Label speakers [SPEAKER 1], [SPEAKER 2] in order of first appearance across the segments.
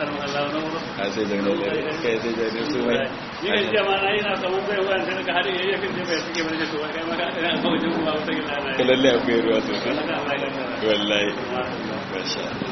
[SPEAKER 1] a sai zaune da kai sai zaune su mai
[SPEAKER 2] ni kan ce ma na yi na samun bai wa sai ka hada yayin kan ce bai suke bane to kai ma ka ina kawai jin kuma wata gida na
[SPEAKER 1] lalle akwai ruwa sosai
[SPEAKER 2] Allah Allah ya kara
[SPEAKER 1] wallahi masha Allah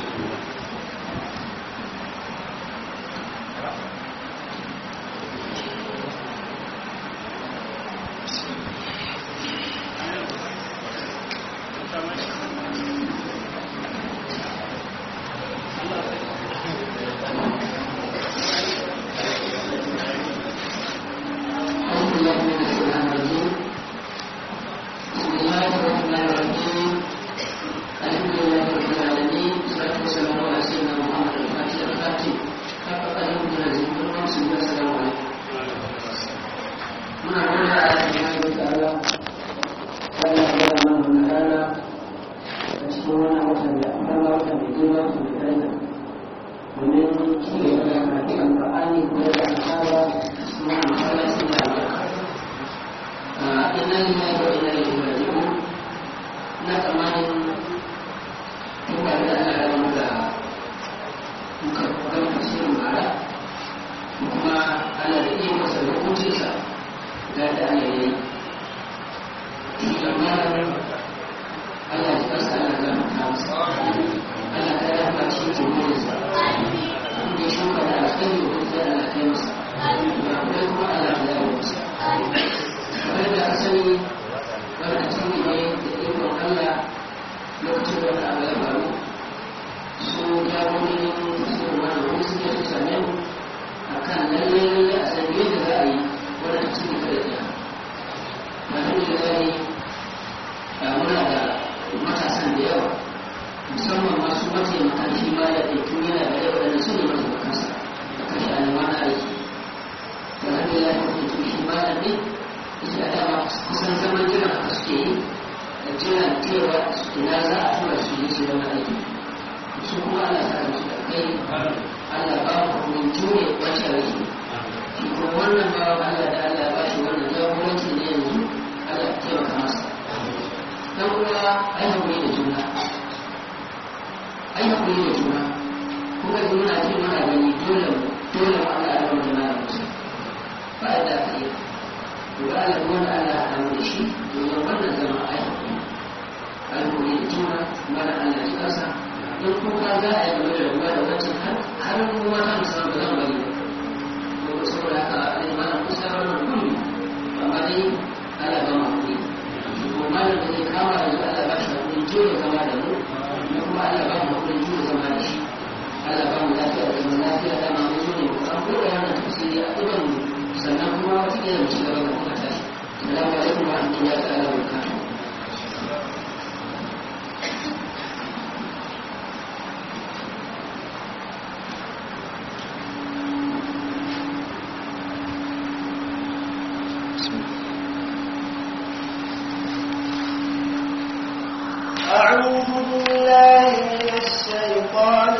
[SPEAKER 3] أعوذ بالله من الشيطان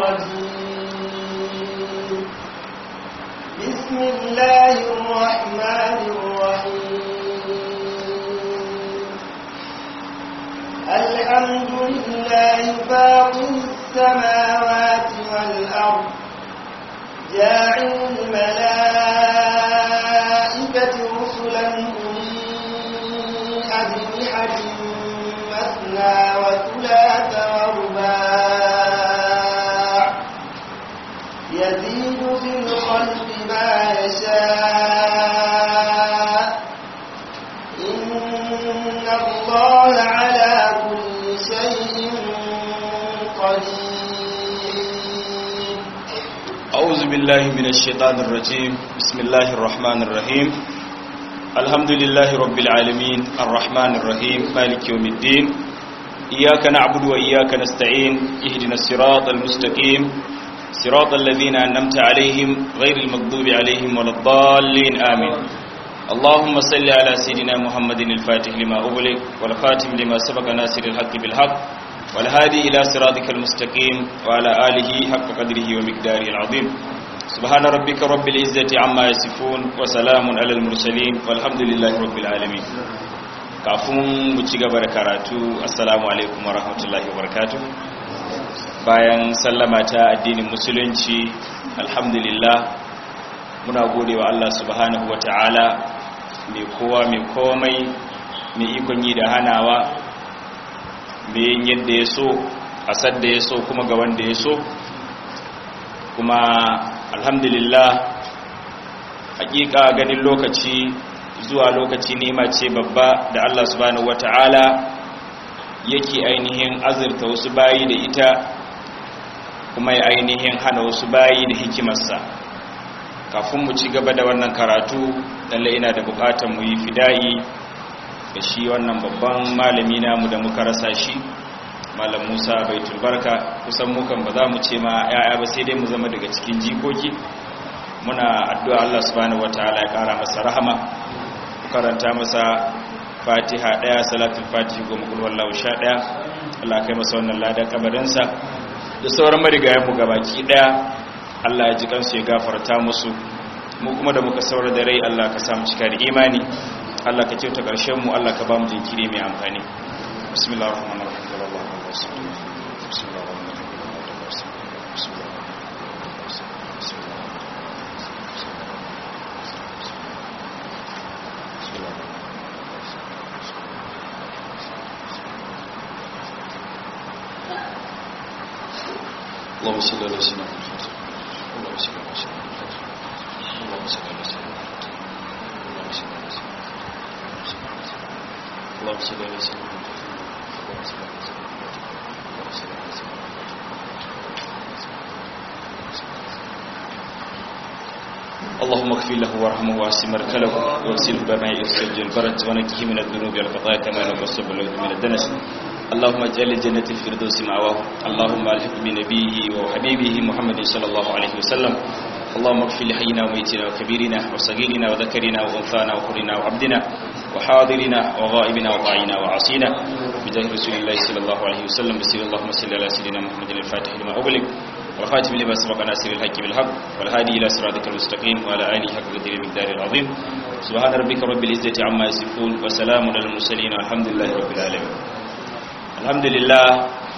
[SPEAKER 3] الرجيم بسم الله الرحمن الرحيم الحمد لله فاطر السماوات والأرض جاعل الملائكة رسلا أولي أجنحة مثنى وثلاث ورباع يزيد في الخلق ما يشاء إن الله على كل شيء قدير
[SPEAKER 1] أعوذ بالله من الشيطان الرجيم بسم الله الرحمن الرحيم الحمد لله رب العالمين الرحمن الرحيم مالك يوم الدين إياك نعبد وإياك نستعين اهدنا الصراط المستقيم صراط الذين أنمت عليهم غير المغضوب عليهم ولا الضالين آمين اللهم صل على سيدنا محمد الفاتح لما أغلق والخاتم لما سبق ناصر الحق بالحق والهادي إلى صراطك المستقيم وعلى آله حق قدره ومقداره العظيم سبحان ربك رب العزة عما يصفون وسلام على المرسلين والحمد لله رب العالمين kafin mu ci gaba da karatu assalamu alaikum wa rahmatullahi wa barakatuh bayan sallama ta addinin musulunci alhamdulillah muna gode wa Allah subhanahu wata'ala mai kowa mai komai mai ikon yi da hanawa mai yin yadda ya so a sadda ya so kuma ga wanda ya so kuma alhamdulillah hakika ganin lokaci zuwa lokaci nema ce babba da Allah subhanahu wata'ala yake ainihin azurta wasu bayi da ita kuma ya ainihin hana wasu bayi da hikimarsa kafin mu ci gaba da wannan karatu lalle ina da bukatar mu yi fida'i da shi wannan babban malami namu da muka rasa shi malam Musa Baitul Barka kusan mukan ba za mu ce ma yaya ba sai dai mu zama daga cikin jikoki muna addu'a Allah subhanahu wataala ya kara masa rahama karanta masa Fatiha daya salatul Fatiha goma kul wallahu sha daya Allah kai masa wannan ladan kabarinsa da sauran marigayen mu gabaki daya Allah ya ji kansu ya gafarta musu mu kuma da muka saura da rai Allah ka samu cika da imani Allah ka kyauta ƙarshen mu Allah ka ba mu jinkiri mai amfani bismillahir rahmanir rahim sallallahu alaihi wasallam bismillahir rahmanir rahim اللهم صل على سيدنا محمد اللهم صل على سيدنا محمد اللهم صل على سيدنا محمد اللهم صل على سيدنا محمد اللهم صل على سيدنا محمد اللهم صل على سيدنا محمد اللهم صل على سيدنا اللهم اغفر له وارحمه واسع مركله واغسله بماء الثلج والبرد ونقه من الذنوب والخطايا كما نقص باللوث من الدنس اللهم اجعل الجنة الفردوس معواه اللهم الحق بنبيه وحبيبه محمد صلى الله عليه وسلم اللهم اغفر لحينا وميتنا وكبيرنا وصغيرنا وذكرنا وانثانا وحرنا وعبدنا وحاضرنا وغائبنا وضاعنا وعصينا بجاه رسول الله صلى الله عليه وسلم بسم اللهم صل على سيدنا محمد الفاتح لما أغلق والخاتم لما سبق ناصر الحق بالحق والهادي إلى صراطك المستقيم وعلى آله حق قدر المقدار العظيم سبحان ربك رب العزة عما يصفون وسلام على المرسلين والحمد لله رب العالمين alhamdulillah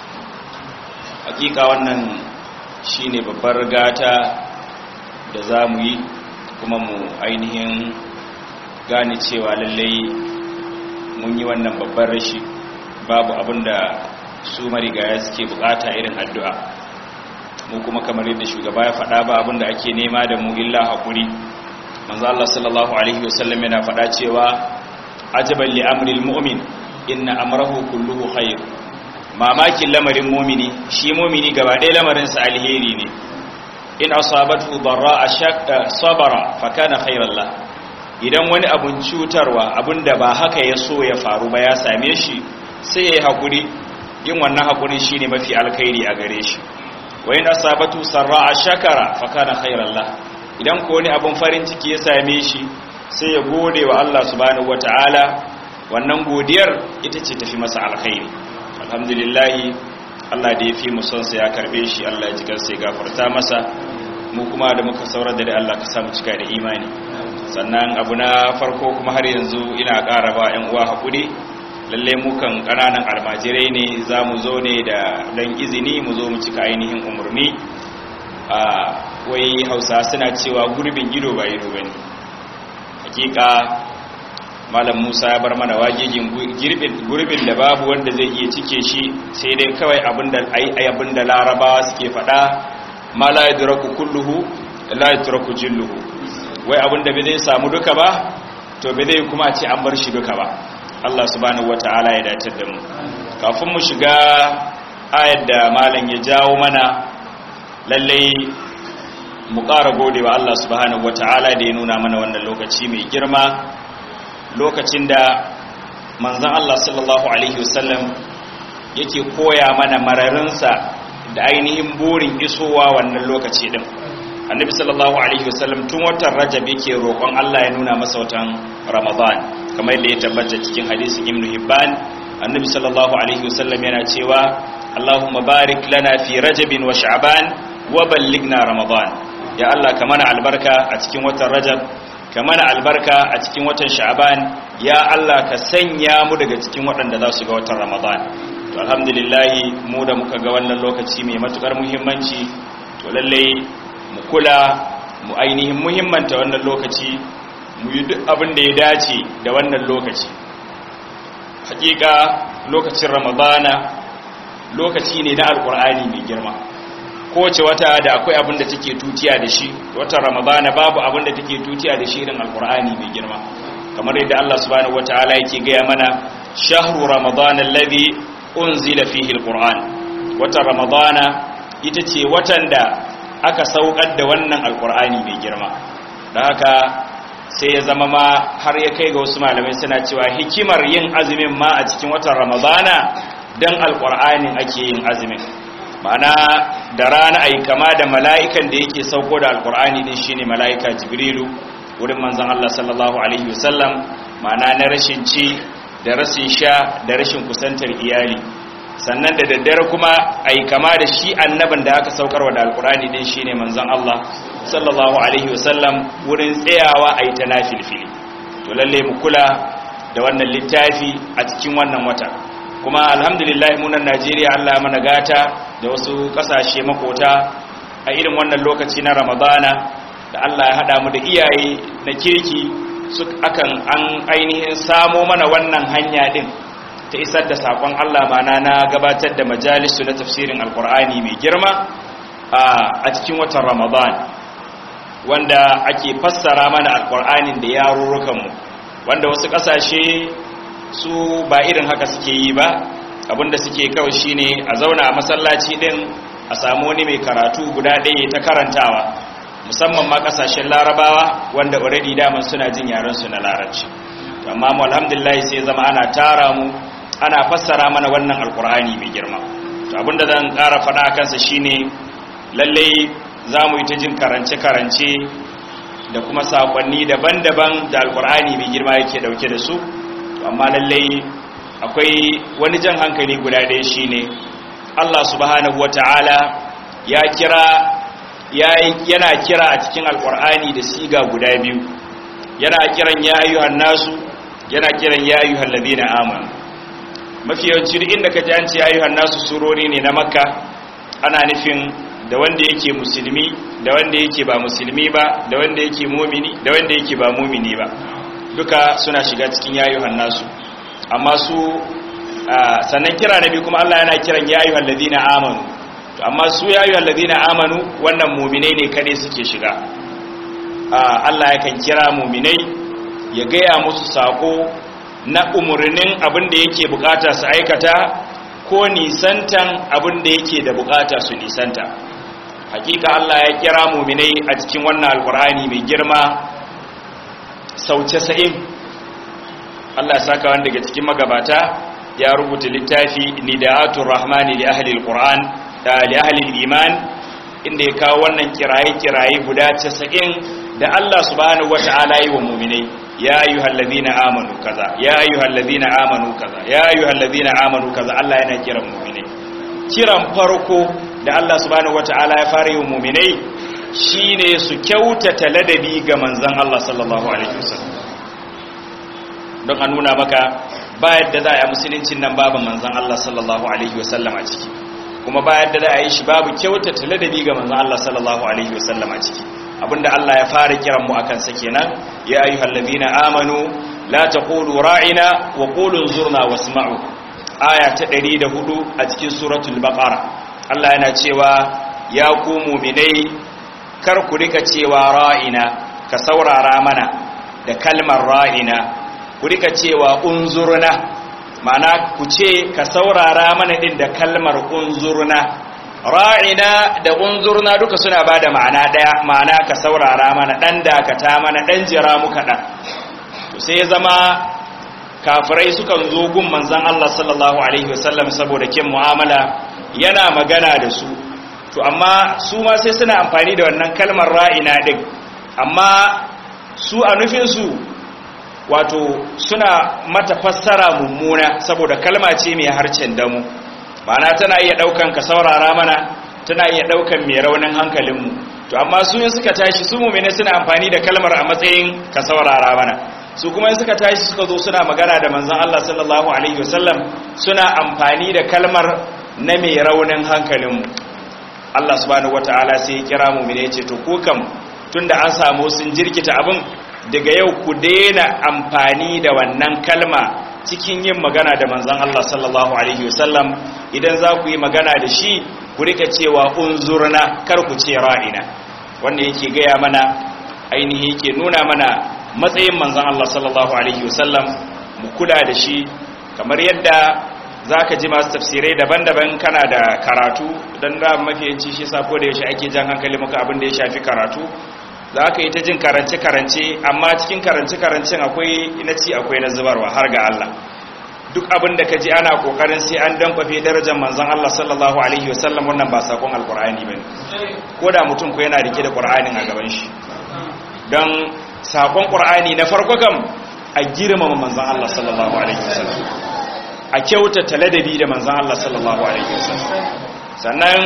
[SPEAKER 1] hakika wannan shine babbar gata da za mu yi kuma mu ainihin gane cewa lallai mun yi wannan babbar rashi babu abinda su marigaya suke bukata irin addu'a mu kuma kamar yadda shugaba ya faɗa ba abinda ake nema da mu illa haƙuri manzo Allah sallallahu alaihi wasallam yana faɗa cewa ajaban li amril mu'min inna amrahu kulluhu khair mamakin lamarin mumini shi mumini gaba ɗaya lamarinsa alheri ne in asabatu darra ashaqqa sabara fa kana khairan la idan wani abun cutarwa abunda ba haka ya so ya faru ba ya same shi sai yayi hakuri yin wannan hakuri shine mafi alkhairi a gare shi wa in asabatu sarra ashakara fa kana khairan la idan ko wani abun farin ciki ya same shi sai ya gode wa Allah subhanahu wataala wannan godiyar ita ce tafi masa alkhairi alhamdulillahi Allah da ya fi mu son sa ya karbe shi Allah ya ji kansa ya gafarta masa mu kuma da muka saura da Allah ka samu cika da imani sannan abu na farko kuma har yanzu ina ƙara ba ƴan uwa hakuri lalle mu kan ƙananan almajirai ne za mu zo ne da dan izini mu zo mu cika ainihin umurni a wai hausa suna cewa gurbin ido ba ido bane hakika malam musa ya bar mana wagigin gurbin da babu wanda zai iya cike shi sai dai kawai abinda larabawa suke fada ma la yadraku kulluhu la yadraku jilluhu wai abinda bai zai samu duka ba to bai zai kuma ce an bar shi duka ba Allah subhanahu wataala ya dace da mu kafin mu shiga ayar da malam ya jawo mana lalle mu ƙara gode wa Allah subhanahu wataala da ya nuna mana wannan lokaci mai girma lokacin da manzan Allah sallallahu Alaihi wasallam yake koya mana mararinsa da ainihin burin isowa wannan lokaci din annabi sallallahu Alaihi wasallam tun watan rajab yake roƙon Allah ya nuna masa watan ramadan kamar yadda ya tabbata cikin hadisin ibn hibban annabi sallallahu Alaihi wasallam yana cewa Allahumma barik lana fi rajabin wa sha'ban wa ballighna ramadan ya Allah ka mana albarka a cikin watan rajab ka mana albarka a cikin watan sha'ban ya Allah ka sanya mu daga cikin waɗanda za su ga watan ramadan to alhamdulillah mu da muka ga wannan lokaci mai matukar muhimmanci to lalle mu kula mu ainihin muhimmanta wannan lokaci mu yi duk abin da ya dace da wannan lokaci hakika lokacin ramadana lokaci ne na alkur'ani mai girma kowace wata da akwai abin da take tutiya da shi watan ramadana babu abin da take tutiya da shi irin alkur'ani mai girma kamar yadda Allah subhanahu wataala yake gaya mana shahru ramadana alladhi unzila fihi alquran watan ramadana ita ce watan da aka saukar da wannan alkur'ani mai girma da haka sai ya zama ma har ya kai ga wasu malamai suna cewa hikimar yin azumin ma a cikin watan ramadana dan alkur'anin ake yin azumin ma'ana da rana ai kama da mala'ikan da yake sauko da alkur'ani din shine mala'ika jibrilu wurin manzon Allah sallallahu alaihi wasallam ma'ana na rashin ci da rashin sha da rashin kusantar iyali sannan da daddare kuma ai kama da shi annabin da aka saukarwa da alkur'ani din shine manzon Allah sallallahu alaihi wasallam wurin tsayawa ai ta nafilfili to lalle mu kula da wannan littafi a cikin wannan wata kuma alhamdulillah munan Najeriya Allah ya mana gata da wasu kasashe makota a irin wannan lokaci na Ramadana da Allah ya hada mu da iyaye na kirki su akan an ainihin samo mana wannan hanya din ta isar da sakon Allah mana na gabatar da majalisu na tafsirin alkur'ani mai girma a cikin watan Ramadan wanda ake fassara mana alkur'anin da yarurrukanmu wanda wasu kasashe su ba irin haka suke yi ba abinda suke kawai shine a zauna a masallaci din a samu wani mai karatu guda ɗaya ta karantawa musamman ma kasashen larabawa wanda already daman suna jin yaren su na larabci amma mu alhamdulillah sai zama ana tara mu ana fassara mana wannan alkur'ani mai girma to abinda zan ƙara faɗa a kansa shine lalle za mu yi ta jin karance-karance da kuma saƙonni daban-daban da alkur'ani mai girma yake ɗauke da su amma lallai akwai wani jan hankali guda ɗaya shine Allah subhanahu wata'ala ya kira yana kira a cikin alkur'ani da siga guda biyu yana kiran ya ayyuhan nasu yana kiran ya ayyuhan ladina amanu mafi yawanci duk inda ka ji an ce ya ayyuhan nasu surori ne na makka ana nufin da wanda yake musulmi da wanda yake ba musulmi ba da wanda yake mumini da wanda yake ba mumini ba duka suna shiga cikin yayuhan nasu amma su sannan kira nabi kuma Allah yana kiran yayuhan ladina amanu to amma su yayuhan ladina amanu wannan mu'minai ne kade suke shiga Allah yakan kira mu'minai ya gaya musu sako na umurnin abin da yake bukata su aikata ko nisantan abin da yake da bukata su nisanta hakika Allah ya kira mu'minai a cikin wannan alkur'ani mai girma sau casa'in Allah ya saka wanda daga cikin magabata ya rubuta littafi nida'atul rahmani li ahli alquran da li ahli iman inda ya kawo wannan kiraye-kiraye guda casa'in da Allah subhanahu wata'ala yi wa mu'minai ya ayyuhal ladina amanu kaza ya ayyuhal ladina amanu kaza ya ayyuhal ladina amanu kaza Allah yana kiran mu'minai kiran farko da Allah subhanahu wata'ala ya fara yi wa mu'minai shine su kyautata ladabi ga manzon Allah sallallahu alaihi wasallam don a nuna maka ba yadda za a yi musuluncin nan babu manzon Allah sallallahu alaihi wasallam a ciki kuma ba yadda za a yi shi babu kyautata ladabi ga manzon Allah sallallahu alaihi wasallam a ciki abinda Allah ya fara kiran mu akan sa kenan ya ayyuhal ladina amanu la taqulu ra'ina wa qulu zurna wasma'u aya ta 104 a cikin suratul baqara Allah yana cewa ya ku mu'minai kar ku rika cewa ra'ina ka saurara mana da kalmar ra'ina ku rika cewa unzurna ma'ana ku ce ka saurara mana din da kalmar unzurna ra'ina da unzurna duka suna ba da ma'ana ɗaya ma'ana ka saurara mana ɗan dakata mana ɗan jira muka ɗan to sai ya zama kafirai sukan zo gun manzan Allah sallallahu alaihi wasallam saboda kin mu'amala yana magana da su to amma su ma sai suna amfani da wannan kalmar ra'ina ɗin amma su a nufinsu wato suna mata fassara mummuna saboda kalma ce mai harcen damu ma'ana tana iya daukan ka saurara mana tana iya daukan mai raunin hankalinmu to amma su yin suka tashi su mummune suna amfani da kalmar a matsayin ka saurara mana su kuma suka tashi suka zo suna magana da manzon Allah sallallahu alaihi wasallam suna amfani da kalmar na mai raunin hankalinmu Allah subhanahu wataala sai ya kira mu ne ce to ko kam tunda an samu sun jirkita abin daga yau ku daina amfani da wannan kalma cikin yin magana da manzon Allah sallallahu alaihi wasallam idan za ku yi magana da shi ku rika cewa unzurna kar ku ce ra'ina wanda yake gaya mana ainihi yake nuna mana matsayin manzon Allah sallallahu alaihi wasallam mu kula da shi kamar yadda zaka ji masu tafsirai daban-daban kana da karatu dan da mafiyanci shi sa ko da yaushe ake jan hankali maka abin da ya shafi karatu za ka yi ta jin karance-karance amma cikin karance-karancen akwai na ci akwai na zubarwa har ga Allah duk abin da ka ji ana kokarin sai an dankwafe darajar manzon Allah sallallahu alaihi wasallam wannan ba sakon alkur'ani bane ko da mutum ko yana rike da qur'anin a gaban shi don sakon qur'ani na farko kam a girmama manzon Allah sallallahu alaihi wasallam a kyautata ladabi da manzon Allah sallallahu alaihi wasallam sannan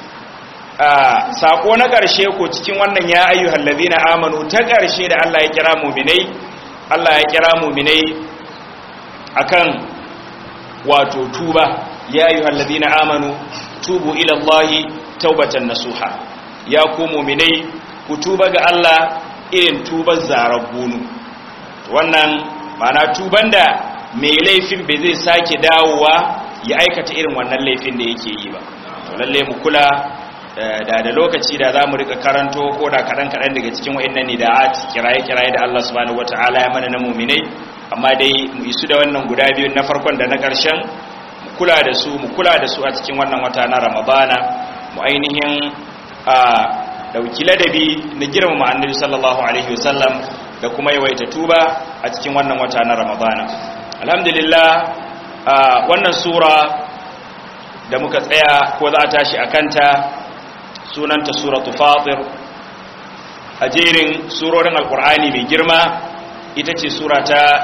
[SPEAKER 1] sako na ƙarshe ko cikin wannan ya ayyuhal ladina amanu ta ƙarshe da Allah ya kira mu'minai Allah ya kira mu'minai akan wato tuba ya ayyuhal ladina amanu tubu ila Allahi taubatan nasuha ya ku mu'minai ku tuba ga Allah irin tubar zarabunu wannan mana tuban da mai laifin bai zai sake dawowa ya aikata irin wannan laifin da yake yi ba to lalle mu kula da da lokaci da za mu rika karanto ko da kaɗan-kaɗan daga cikin wa'annan ne da at kiraye-kiraye da Allah subhanahu wata'ala ya mana na muminai amma dai mu isu da wannan guda biyu na farkon da na ƙarshen mu kula da su mu kula da su a cikin wannan wata na ramadana mu ainihin a dauki ladabi na girmama annabi sallallahu alaihi wasallam da kuma yawaita tuba a cikin wannan wata na ramadana alhamdulillah wannan sura da muka tsaya ko za a tashi a kanta sunanta suratu fatir a jerin surorin alkur'ani mai girma ita ce sura ta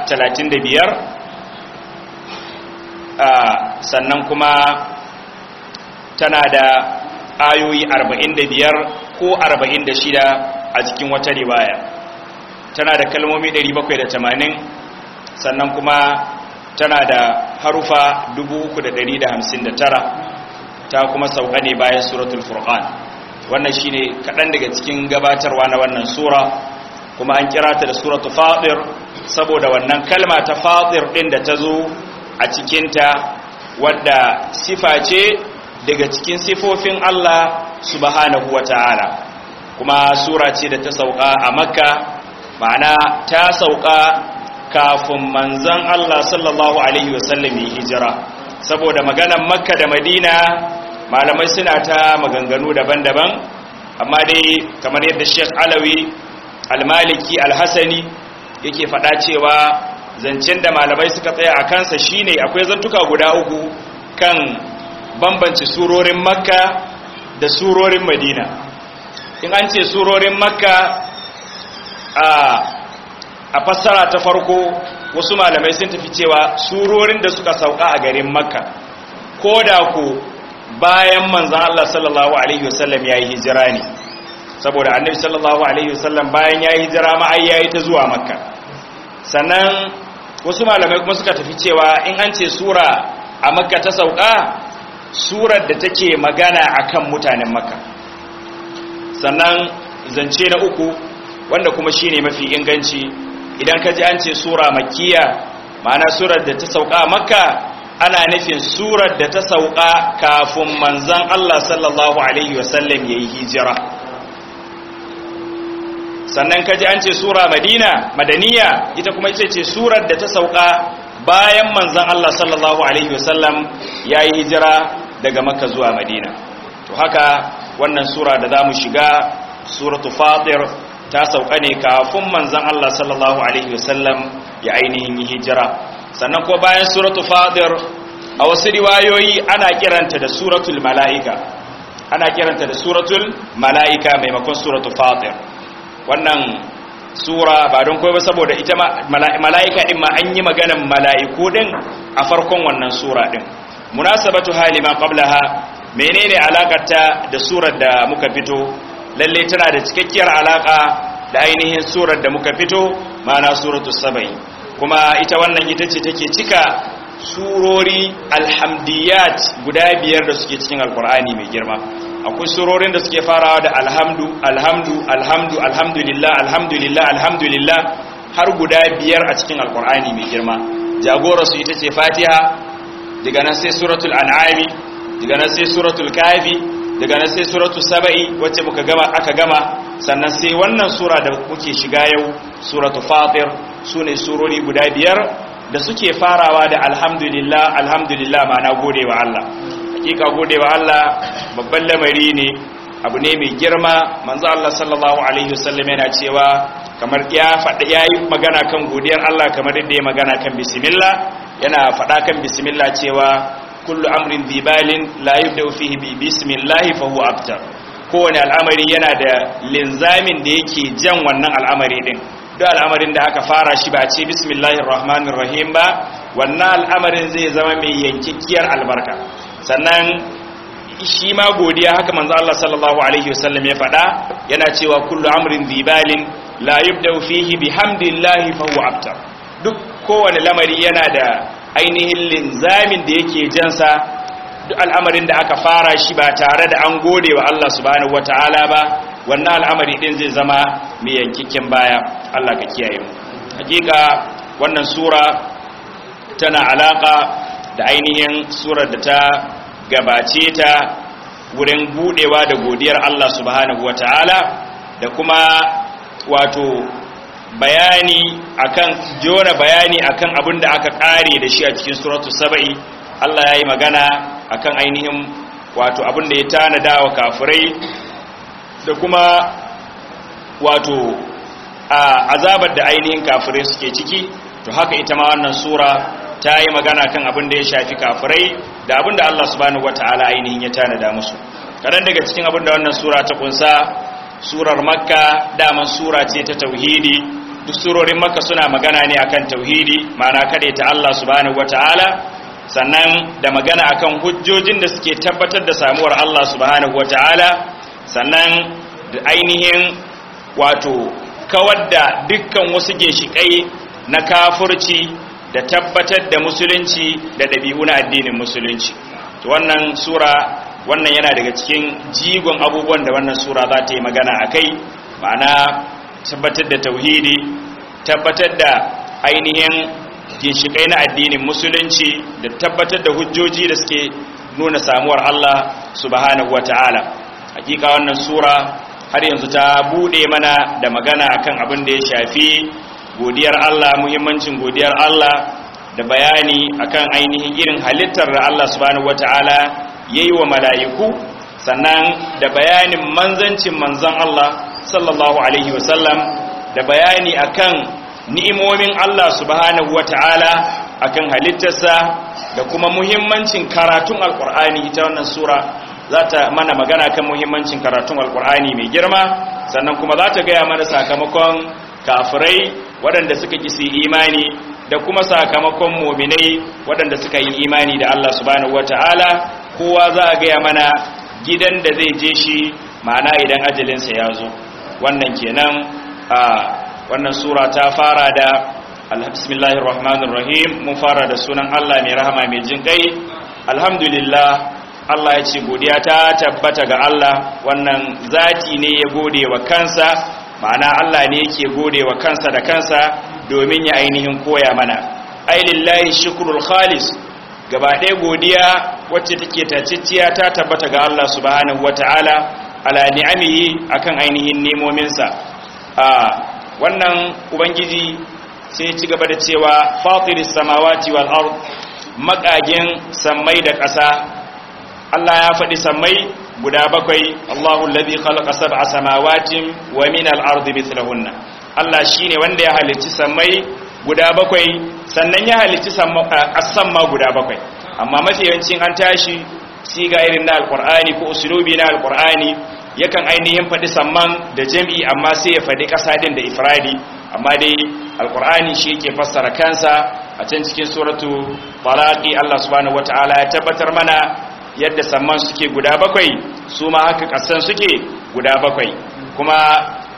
[SPEAKER 1] 35 sannan kuma tana da ayoyi 45 ko 46 a cikin wata riwaya tana da kalmomi 780 sannan kuma tana da harufa 3,159 ta kuma sauka ne bayan suratul furqan wannan shine kaɗan daga cikin gabatarwa na wannan sura kuma an kira ta da suratul fatir saboda wannan kalma ta fatir ɗin da ta zo a cikinta wadda sifa ce daga cikin sifofin Allah subhanahu wa ta'ala kuma sura ce da ta sauka a makka ma'ana ta sauka kafin manzan Allah sallallahu Alaihi wasallam yi hijira saboda maganan makka da madina malamai suna ta maganganu daban-daban amma dai kamar yadda sheikh alawi almaliki alhassani yake faɗa cewa zancen da malamai suka tsaya a kansa shine akwai zantuka guda uku kan bambanci surorin makka da surorin madina in an ce surorin makka a a fassara ta farko wasu malamai sun tafi cewa surorin da suka sauka a garin makka ko da ku bayan manzan Allah sallallahu alaihi wasallam ya yi hijira ne saboda annabi sallallahu alaihi wasallam bayan ya yi hijira ma'ai ya yi ta zuwa makka sannan wasu malamai kuma suka tafi cewa in an ce sura a makka ta sauka surar da take magana akan mutanen makka sannan zance na uku wanda kuma shine mafi inganci idan ka ji an ce sura makkiya ma'ana surar da ta sauka makka ana nufin surar da ta sauka kafin manzan Allah sallallahu alaihi wasallam ya yi hijira sannan ka ji an ce sura madina madaniya ita kuma ita ce surar da ta sauka bayan manzan Allah sallallahu alaihi wasallam ya yi hijira daga makka zuwa madina to haka wannan sura da za mu shiga suratu fatir ta sauka ne kafin manzan Allah sallallahu Alaihi wasallam ya ainihin yi hijira sannan ko bayan suratu fadir a wasu riwayoyi ana kiranta da suratul mala'ika ana kiranta da suratul mala'ika maimakon suratu fadir wannan sura ba don ba saboda ita mala'ika din ma an yi maganan mala'iku din a farkon wannan sura din munasabatu halima qablaha menene alakarta da surar da muka fito lalle tana da cikakkiyar alaka da ainihin surar da muka fito ma'ana suratu saba'i kuma ita wannan ita ce take cika surori alhamdiyat guda biyar da suke cikin alkur'ani mai girma akwai surorin da suke farawa da alhamdu alhamdu alhamdu alhamdulillah alhamdulillah alhamdulillah har guda biyar a cikin alkur'ani mai girma jagora su ita ce fatiha daga nan sai suratul an'ami daga nan sai suratul kafi daga nan sai suratul saba'i wacce muka gama aka gama sannan sai wannan sura da muke shiga yau suratul fatir sune surori guda biyar da suke farawa da alhamdulillah alhamdulillah ma'ana godewa Allah hakika godewa Allah babban lamari ne abu ne mai girma manzo Allah sallallahu alaihi wasallam yana cewa kamar ya faɗa yayi magana kan godiyar Allah kamar yadda ya magana kan bismillah yana faɗa kan bismillah cewa kullu amrin dhibalin la yubda'u fihi bi bismillah fa huwa abtar kowane al'amari yana da linzamin da yake jan wannan al'amari din duk al'amarin da aka fara shi ba a ce bismillahir rahmanir rahim ba wannan al'amarin zai zama mai yankikiyar albarka sannan shi ma godiya haka manzo Allah sallallahu alaihi wasallam ya faɗa yana cewa kullu amrin dhibalin la yubda'u fihi bihamdillahi fa huwa abtar duk kowane lamari yana da ainihin linzamin da yake jansa duk al'amarin da aka fara shi ba tare da an gode wa Allah subhanahu wataala ba wannan al'amari din zai zama mai yankikin baya Allah ka kiyaye mu hakika wannan sura tana alaka da ainihin surar da ta gabace ta wurin budewa da godiyar Allah subhanahu wataala da kuma wato bayani akan jona bayani akan abin da aka kare da shi a cikin suratul saba'i Allah ya yi magana akan ainihin wato abin da ya tanada wa kafirai da kuma wato a azabar da ainihin kafirai suke ciki to haka ita ma wannan sura ta yi magana kan abin da ya shafi kafirai da abin da Allah subhanahu wataala ainihin ya tanada musu kadan daga cikin abin da wannan sura ta kunsa surar makka daman sura ce ta tauhidi duk surorin makka suna magana ne akan tauhidi ma'ana kada ta Allah subhanahu wataala sannan da magana akan hujjojin da suke tabbatar da samuwar Allah subhanahu wataala sannan da ainihin wato kawar da dukkan wasu ginshikai na kafurci da tabbatar da musulunci da ɗabi'u na addinin musulunci to wannan sura wannan yana daga cikin jigon abubuwan da wannan sura za ta yi magana a kai ma'ana tabbatar da tauhidi tabbatar da ainihin ginshikai na addinin musulunci da tabbatar da hujjoji da suke nuna samuwar Allah subhanahu wata'ala hakika wannan sura har yanzu ta bude mana da magana akan abin da ya shafi godiyar Allah muhimmancin godiyar Allah da bayani akan ainihin irin halittar da Allah subhanahu wata'ala yayi wa mala'iku sannan da bayanin manzancin manzon Allah sallallahu alaihi wasallam da bayani akan ni'imomin Allah subhanahu wata'ala akan halittarsa da kuma muhimmancin karatun alkur'ani ita wannan sura za ta mana magana kan muhimmancin karatun alkur'ani mai girma sannan kuma za ta gaya mana sakamakon kafirai waɗanda suka ƙi imani da kuma sakamakon muminai waɗanda suka yi imani da Allah subhanahu wata'ala kowa za a gaya mana gidan da zai je shi ma'ana idan ajalinsa ya zo wannan kenan a wannan sura ta fara da bismillahir rahmanir rahim mun fara da sunan Allah mai rahama mai jin kai alhamdulillah Allah ya ce godiya ta tabbata ga Allah wannan zati ne ya gode wa kansa ma'ana Allah ne yake gode wa kansa da kansa domin ya ainihin koya mana ai lillahi shukrul khalis gaba ɗaya godiya wacce take taciciya ta tabbata ga Allah subhanahu wataala ala ni'amihi akan ainihin nemominsa a wannan ubangiji sai ci gaba da cewa fatiris samawati wal ard makagin sammai da ƙasa Allah ya faɗi sammai guda bakwai Allahu alladhi khalaqa sab'a samawatin wa min al-ardi mithlahunna Allah shine wanda ya halicci sammai guda bakwai sannan ya halicci ƙasan ma guda bakwai amma mafi yawancin an tashi siga irin na alqur'ani ko usulubi na alqur'ani yakan ainihin faɗi samman da jam'i amma sai ya faɗi ƙasa din da ifradi amma dai alqur'ani shi yake fassara kansa a can cikin suratu talaqi Allah subhanahu wataala ya tabbatar mana yadda samman suke guda bakwai su ma haka ƙasan suke guda bakwai kuma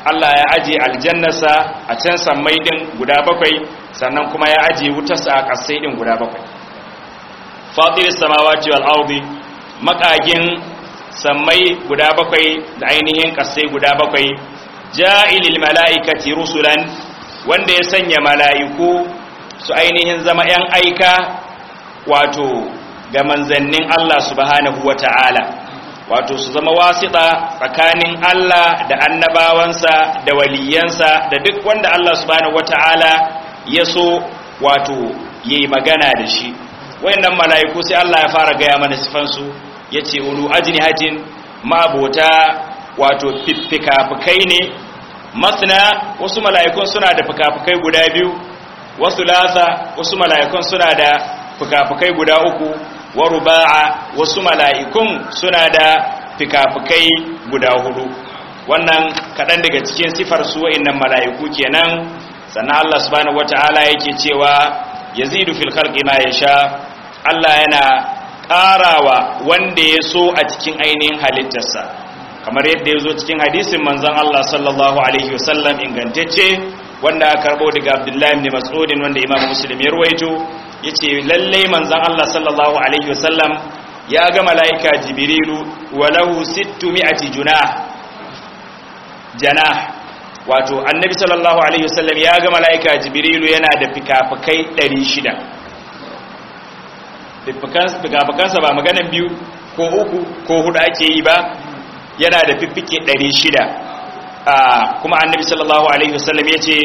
[SPEAKER 1] Allah ya aje aljannarsa a can sammai din guda bakwai sannan kuma ya aje wutarsa a ƙasai din guda bakwai fatiris samawati wal ardi makagin sammai guda bakwai da ainihin ƙasai guda bakwai ja'ilil mala'ikati rusulan wanda ya sanya mala'iku su ainihin zama ‘yan aika wato ga manzannin Allah subhanahu wa ta'ala wato su zama wasiɗa tsakanin Allah da annabawansa da waliyansa da duk wanda Allah subhanahu wa ta'ala ya so wato ya yi magana da shi wayannan mala'iku sai Allah ya fara gaya mana sifansu ya ce ulu ajnihatin ma'abota wato fikafikai ne masna wasu mala'ikun suna da fikafikai guda biyu wasu lasa wasu mala'ikun suna da fikafikai guda uku wa ruba'a wasu mala'ikun suna da fikafikai guda hudu wannan kaɗan daga cikin sifar su wa'innan mala'iku kenan sannan Allah subhanahu wata'ala yake cewa yazidu fil khalqi ma yasha Allah yana ƙarawa wanda ya so a cikin ainihin halittarsa kamar yadda ya zo cikin hadisin manzon Allah sallallahu alaihi wasallam ingantacce wanda aka karbo daga Abdullahi ibn Mas'ud wanda Imam Muslim ya ruwaito yace lalle manzon Allah sallallahu alaihi wasallam ya ga malaika Jibrilu walahu 600 junah janah wato annabi sallallahu alaihi wasallam ya ga malaika Jibrilu yana da fikafikai 600 fikafikansa ba maganan biyu ko uku ko hudu ake yi ba yana da fiffike 600 kuma annabi sallallahu alaihi wasallam ya ce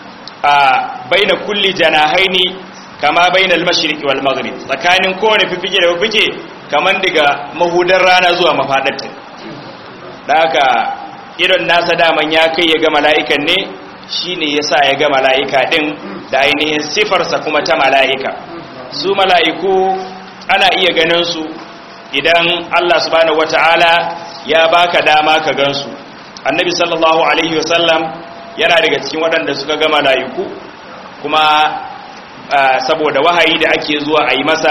[SPEAKER 1] baina kulli janahaini kama baina al-mashriqi wal maghrib tsakanin kowane fiffike da fiffike kaman daga mahudar rana zuwa mafadarta da haka irin nasa daman ya kai ya ga mala'ikan ne shine yasa ya ga mala'ika din da ainihin sifarsa kuma ta mala'ika su mala'iku ana iya ganin su idan Allah subhanahu wataala ya baka dama ka gansu annabi sallallahu alaihi wasallam yana daga cikin waɗanda suka ga mala'iku kuma saboda wahayi da ake zuwa a yi masa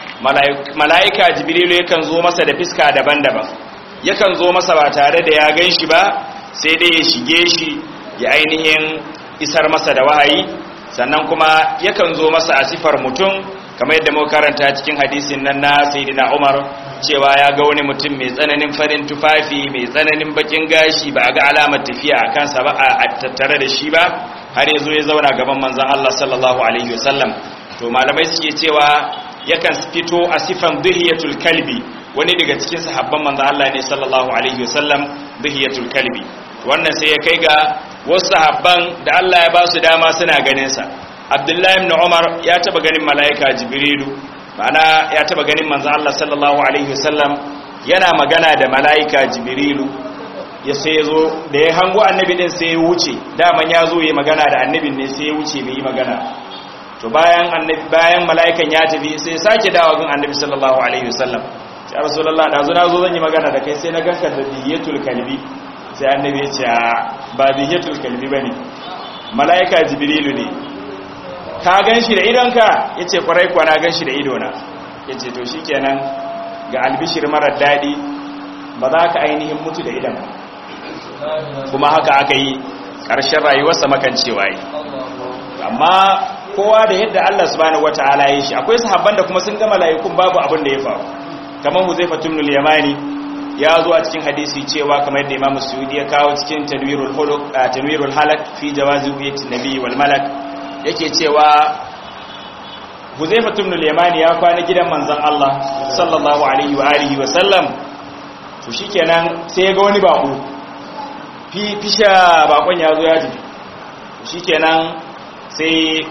[SPEAKER 1] mala'ika jibrilu yakan zo masa da fiska daban-daban yakan zo masa ba tare da ya gan shi ba sai dai ya shige shi ya ainihin isar masa da wahayi sannan kuma yakan zo masa a sifar mutum kamar yadda muka karanta cikin hadisin nan na sayyidina Umar cewa ya ga wani mutum mai tsananin farin tufafi mai tsananin bakin gashi ba a ga alamar tafiya a kansa ba a tattare da shi ba har ya zo ya zauna gaban manzon Allah sallallahu alaihi wasallam to malamai suke cewa yakan fito a sifan dhiyatul kalbi wani daga cikin sahabban manzon Allah ne sallallahu alaihi wasallam dhiyatul kalbi wannan sai ya kai ga wasu sahabban da Allah ya ba su dama suna ganin sa abdullahi ibn umar ya taba ganin mala'ika jibrilu ma'ana ya taba ganin manzo Allah sallallahu alaihi wasallam yana magana da mala'ika jibrilu ya sai yazo da ya hango annabi din sai ya wuce daman ya zo ya magana da annabin ne sai ya wuce bai yi magana to bayan annabi bayan mala'ikan ya tafi sai sake dawo gun annabi sallallahu alaihi wasallam ya rasulullah da zo na zo zan yi magana da kai sai na ganka da diyatul kalbi sai annabi ya ce ba diyatul kalbi bane mala'ika jibrilu ne ka gan shi da idonka ya ce kwarai kuwa na gan shi da idona ya ce to shi kenan ga albishir marar daɗi ba za ka ainihin mutu da idon kuma haka aka yi ƙarshen rayuwarsa makancewa yi amma kowa da yadda Allah subhanahu wata'ala ya shi akwai sahabban da kuma sun gama layukun babu abin da ya faru kamar huzaifa tumnul yamani ya zo a cikin hadisi cewa kamar yadda imam suyudi ya kawo cikin tanwirul huluk tanwirul halak fi jawazi wiyati nabi wal malak yake cewa Huzaifa ibn al-Yamani ya kwana gidan manzon Allah sallallahu alaihi wa alihi wa sallam to shikenan sai ya ga wani bako fi fisha bakon ya zo ya ji shikenan sai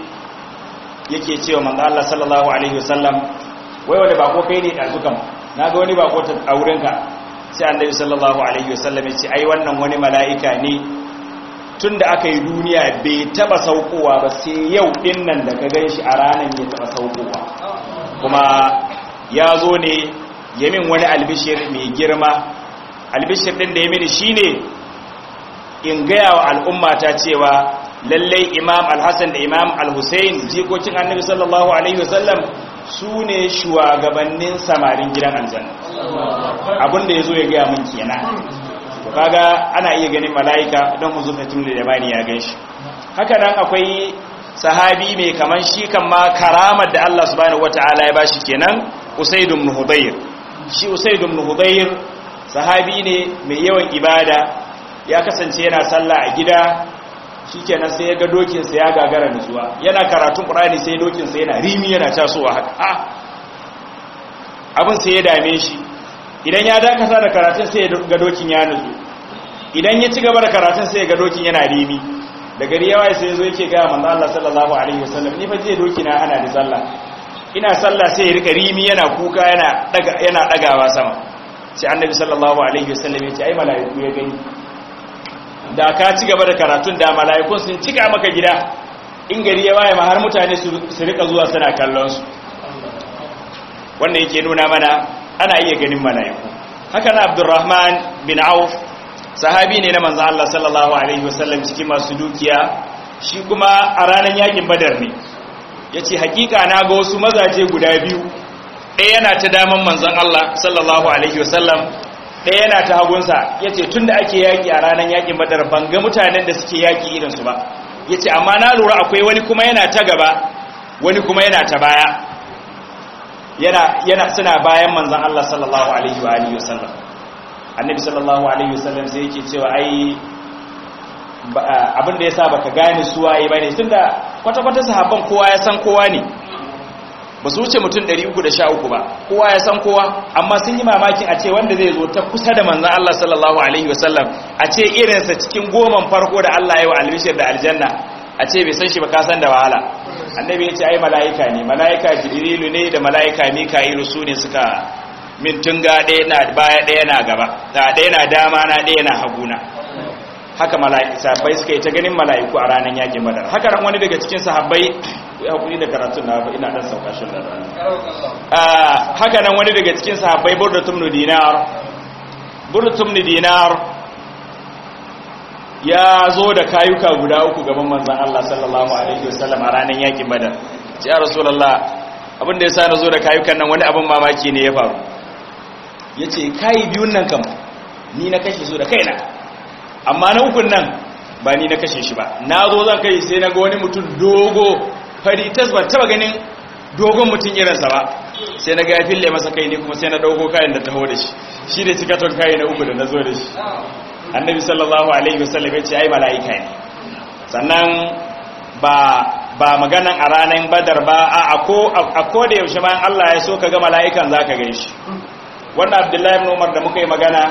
[SPEAKER 1] yake cewa manzon Allah sallallahu alaihi wa sallam wai wanda bako kai ne dazukan naga wani bako ta aurenka sai annabi sallallahu alaihi wa sallam ya ce ai wannan wani mala'ika ne tun da aka yi duniya bai taba saukowa ba sai yau din nan da ka gan shi a ranar ya taba saukowa kuma ya zo ne yamin wani albishir mai girma albishir din da ya mini shine in gaya wa al'ummata cewa lallai imam alhassan da imam alhussein jikokin annabi sallallahu alaihi wasallam su ne shugabannin samarin gidan aljanna abinda ya zo ya gaya min kenan to kaga ana iya ganin mala'ika don huzaifatul yamani ya ganshi haka nan akwai sahabi mai kaman shi kan ma karamar da Allah subhanahu wataala ya bashi kenan usaid ibn hudayr shi usaid ibn hudayr sahabi ne mai yawan ibada ya kasance yana sallah a gida shikenan sai ya ga dokin sa ya gagara nutsuwa yana karatun qur'ani sai dokin sa yana rimi yana tasowa haka ah abin sai ya dame shi idan ya dakata da karatun sai ya ga dokin ya nutsu idan ya ci gaba da karatun sai ya ga dokin yana rimi da gari yawa sai zo yake ga manzo Allah sallallahu alaihi wasallam ni fa je doki na ana da sallah ina sallah sai ya rika rimi yana kuka yana daga yana dagawa sama sai annabi sallallahu alaihi wasallam ya ce ai malaiku ya gani da ka ci gaba da karatun da malaikun sun cika maka gida in gari ya waye ma har mutane su rika zuwa suna kallon su wannan yake nuna mana ana iya ganin malaiku haka na Abdurrahman bin Auf sahabi ne na manzan Allah sallallahu Alaihi wasallam cikin masu dukiya shi kuma a ranar yakin badar ne ya ce hakika na ga wasu mazaje guda biyu ɗaya yana ta daman manzan Allah sallallahu Alaihi wasallam ɗaya yana ta hagunsa ya ce tun da ake yaƙi a ranar yakin badar ban ga mutanen da suke yaƙi irinsu ba ya ce amma na lura akwai wani kuma yana ta gaba wani kuma yana ta baya yana suna bayan manzan Allah sallallahu Alaihi wasallam annabi sallallahu alaihi wasallam sai yake cewa ai abin da yasa baka gane su waye bane tunda kwata-kwata sahabban kowa ya san kowa ne ba su wuce mutum 313 ba kowa ya san kowa amma sun yi mamakin a ce wanda zai zo ta kusa da manzon Allah sallallahu alaihi wasallam a ce irinsa cikin goman farko da Allah ya yi wa albishir da aljanna a ce bai san shi ba ka san da wahala annabi ya ce ai mala'ika ne mala'ika jibrilu ne da mala'ika mika'ilu su ne suka min tunga ɗaya na baya ɗaya na gaba da ɗaya na dama na ɗaya na haguna haka sahabbai suka yi ta ganin mala'iku a ranar yakin badar haka ran wani daga cikin sahabbai ya hakuri da karatun na ina dan sauka shi da haka nan wani daga cikin sahabbai burdatum nu dinar burdatum nu dinar ya zo da kayuka guda uku gaban manzon Allah sallallahu alaihi wasallam a ranar yakin badar ya rasulullah abin da yasa na zo da kayukan nan wani abin mamaki ne ya faru ya ce kayi biyun nan kam ni na kashe su da kaina amma na ukun nan ba ni na kashe shi ba na zo zan kai sai na ga wani mutum dogo fari tas ba taba ganin dogon mutum irinsa ba sai na ga ya fille masa kai ne kuma sai na dauko kayan da taho da shi shi da cikaton kayi na uku da na zo da shi annabi sallallahu alaihi wasallam ya ce ai mala'ika ne sannan ba ba maganan a ranar badar ba a ko da yaushe bayan Allah ya so ka ga mala'ikan za ka gan shi wannan abdullahi ibn umar da muka yi magana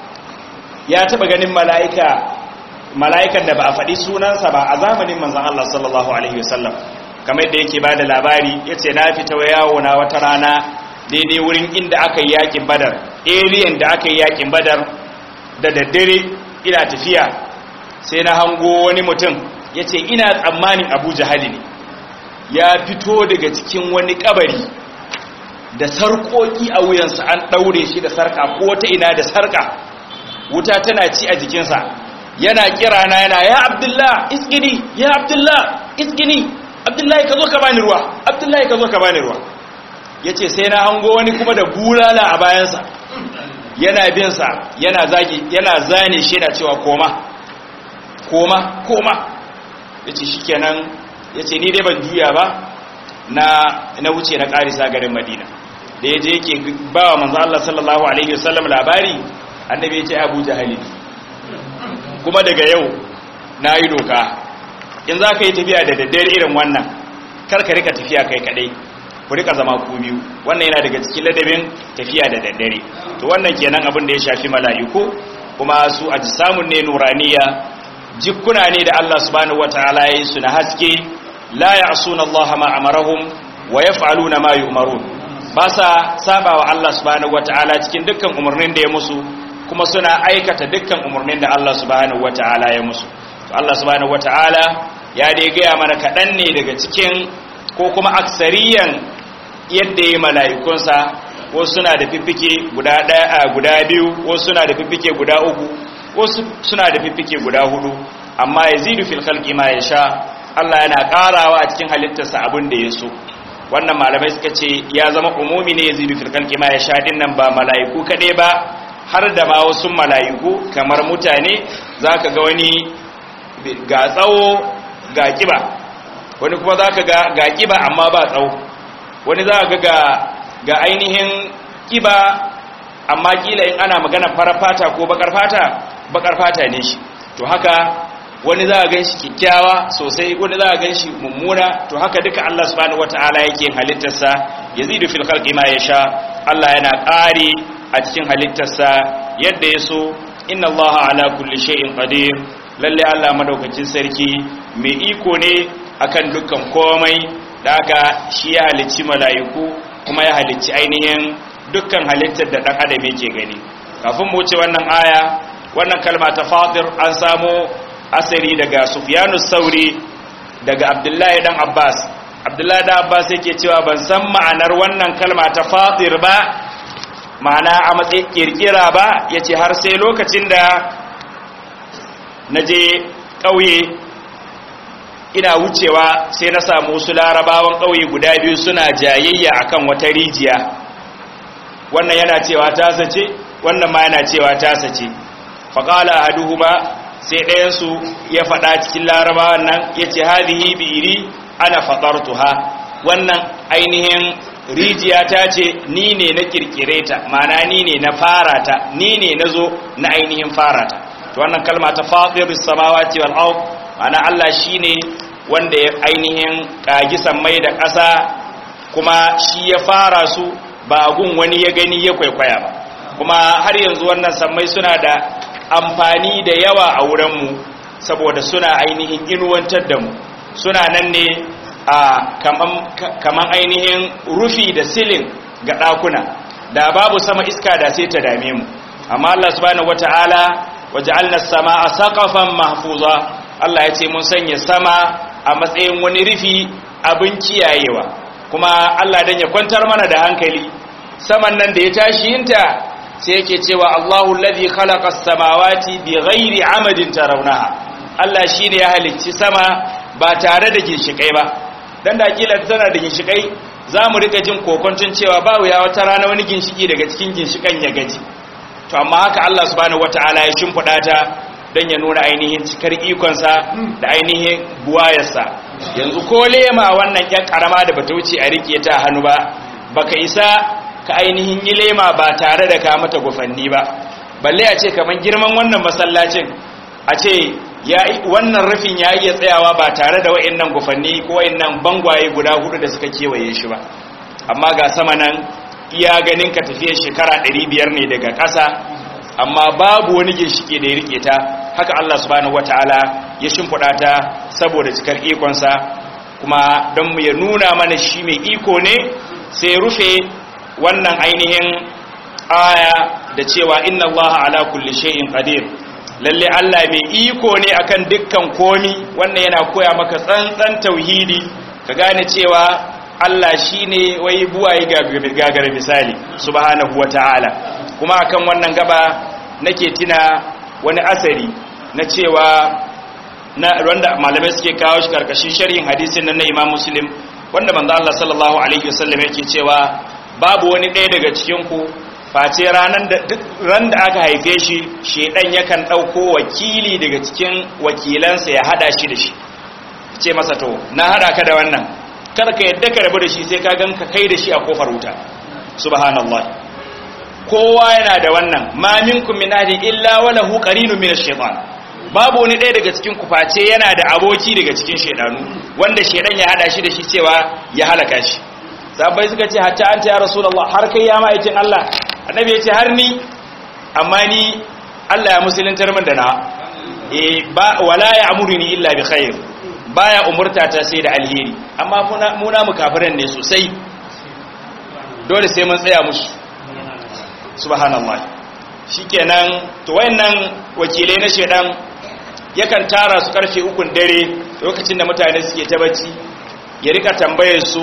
[SPEAKER 1] ya taba ganin mala'ika mala'ikan da ba a faɗi sunansa ba a zamanin manzan Allah sallallahu alaihi wasallam kamar da yake bada labari yace na fita yawo na wata rana daidai wurin inda aka yi yakin badar ariyan da aka yi yakin badar da daddare ina tafiya sai na hango wani mutum yace ina tsammanin Abu Jahali ne ya fito daga cikin wani kabari da sarkoki a wuyansa an ɗaure shi da sarka ko ta ina da sarka wuta tana ci a jikinsa yana kira na yana ya abdullah iskini ya abdullah iskini abdullahi ka zo ka bani ruwa abdullahi ka zo ka bani ruwa ya ce sai na hango wani kuma da bulala a bayansa yana binsa yana zagi yana zane shi yana cewa koma koma koma ya ce shi kenan ya ce ni dai ban juya ba na na wuce na karisa garin madina da ya je yake ba wa manzo Allah sallallahu alaihi wasallam labari annabi ya ce Abu Jahali kuma daga yau na yi doka in za ka yi tafiya da daddare irin wannan kar ka rika tafiya kai kadai ku rika zama ku biyu wannan yana daga cikin ladabin tafiya da daddare to wannan kenan abin da ya shafi mala'iku kuma su a samun ne nuraniya jikkuna ne da Allah subhanahu wataala ya yi su na haske la ya'suna Allah ma amarahum wa yaf'aluna ma yu'marun ba sa saba wa Allah subhanahu wataala cikin dukkan umarnin da ya musu kuma suna aikata dukkan umarnin da Allah subhanahu wataala ya musu to Allah subhanahu wataala ya dai gaya mana kaɗan ne daga cikin ko kuma aksariyan yadda ya mala'ikunsa wasu suna da fiffike guda ɗaya guda biyu wasu suna da fiffike guda uku wasu suna da fiffike guda hudu amma yazidu fil khalqi ma yasha Allah yana ƙarawa a cikin halittarsa abin da ya so wannan malamai suka ce ya zama umumi ne yazidu fil khalqi ma yasha din nan ba mala'iku kaɗai ba har da ma wasu mala'iku kamar mutane zaka ga wani ga tsawo ga kiba wani kuma zaka ga ga kiba amma ba tsawo wani zaka ga ga ainihin kiba amma kila in ana magana farar fata ko bakar fata bakar fata ne shi to haka wani za a gan shi kyakkyawa sosai wani za a gan shi mummuna to haka duka Allah subhanahu wata'ala yake halittarsa yazidu fil khalqi ma yasha Allah yana ƙari a cikin halittarsa yadda ya so inna Allah ala kulli shay'in qadir lalle Allah madaukakin sarki mai iko ne akan dukkan komai da haka shi ya halicci mala'iku kuma ya halicci ainihin dukkan halittar da dan adam yake gani kafin mu wuce wannan aya wannan kalma ta fatir an samu asari daga sufyanu sauri daga abdullahi dan abbas abdullahi dan abbas yake cewa ban san ma'anar wannan kalma ta fatir ba ma'ana a matsayin kirkira ba yace har sai lokacin da naje ƙauye ina wucewa sai na samu wasu larabawan ƙauye guda biyu suna jayayya akan wata rijiya wannan yana cewa ta sace wannan ma yana cewa ta sace faƙala ahaduhuma sai ɗayansu ya faɗa cikin larabawan nan ya ce hadihi biri ana faɗartuha wannan ainihin rijiya ta ce ni ne na kirkire ta mana ni ne na fara ta ni ne na zo na ainihin fara ta to wannan kalma ta fadiris samawati wal ard mana Allah shine wanda ya ainihin kagi sammai da ƙasa kuma shi ya fara su ba gun wani ya gani ya kwaikwaya ba kuma har yanzu wannan sammai suna da amfani da yawa a wurinmu saboda suna ainihin inuwantar da mu suna nan ne a kaman ainihin rufi da silin ga ɗakuna da babu sama iska da sai ta dame mu amma Allah subhanahu wata'ala waja'alna as-samaa saqafan mahfuza Allah ya ce mun sanya sama a matsayin wani rufi abin kiyayewa kuma Allah dan ya kwantar mana da hankali saman nan da ya tashi yinta sai yake cewa Allahu alladhi khalaqa as-samawati bighairi amadin tarawnaha Allah shine ya halicci sama ba tare da ginshikai ba dan da kila tana da ginshikai zamu rika jin kokontun cewa ba wuya wata rana wani ginshiki daga cikin ginshikan ya gaji to amma haka Allah subhanahu wataala ya shimfida ta dan ya nuna ainihin cikar ikonsa da ainihin buwayarsa yanzu ko lema wannan yan karama da bata wuce a rike ta hannu ba baka isa ka ainihin yi lema ba tare da ka mata gufanni ba balle a ce kaman girman wannan masallacin a ce wannan rufin ya iya tsayawa ba tare da wa'annan gufanni ko wa'annan bangwaye guda hudu da suka kewaye shi ba amma ga sama nan iya ganin ka tafiye shekara 500 ne daga ƙasa amma babu wani ginshike da ya rike ta haka Allah subhanahu wataala ya shimfiɗa ta saboda cikar ikonsa kuma don mu ya nuna mana shi mai iko ne sai rufe wannan ainihin aya da cewa inna allaha ala kulli shay'in qadir lalle Allah mai iko ne akan dukkan komi wannan yana koya maka tsantsan tauhidi ka gane cewa Allah shine wai buwaye gagara misali subhanahu wataala kuma akan wannan gaba nake tuna wani asari na cewa na wanda malamai suke kawo shi karkashin sharhin hadisin nan na Imam Muslim wanda manzo Allah sallallahu alaihi wasallam yake cewa babu wani ɗaya daga cikin ku face ranan da duk ran da aka haife shi shedan yakan dauko wakili daga cikin wakilansa ya hada shi da shi ce masa to na hada ka da wannan kar ka yadda ka rabu da shi sai ka ganka kai da shi a kofar wuta subhanallahi kowa yana da wannan ma minkum min ahli illa wa lahu qarinun min ash-shaytan babu wani ɗaya daga cikin ku face yana da aboki daga cikin shedanu wanda shedan ya hada shi da shi cewa ya halaka shi sahabbai suka ce hatta anta ya rasulullah har kai ya ma'aikin Allah annabi ya ce har ni amma ni Allah ya musuluntar min da na eh ba wala ya amuruni illa bi khair baya umurta ta sai da alheri amma muna mu kafiran ne sosai dole sai mun tsaya musu subhanallah shikenan to wayannan wakilai na shedan yakan tara su karfe ukun dare lokacin da mutane suke ta bacci ya rika tambayar su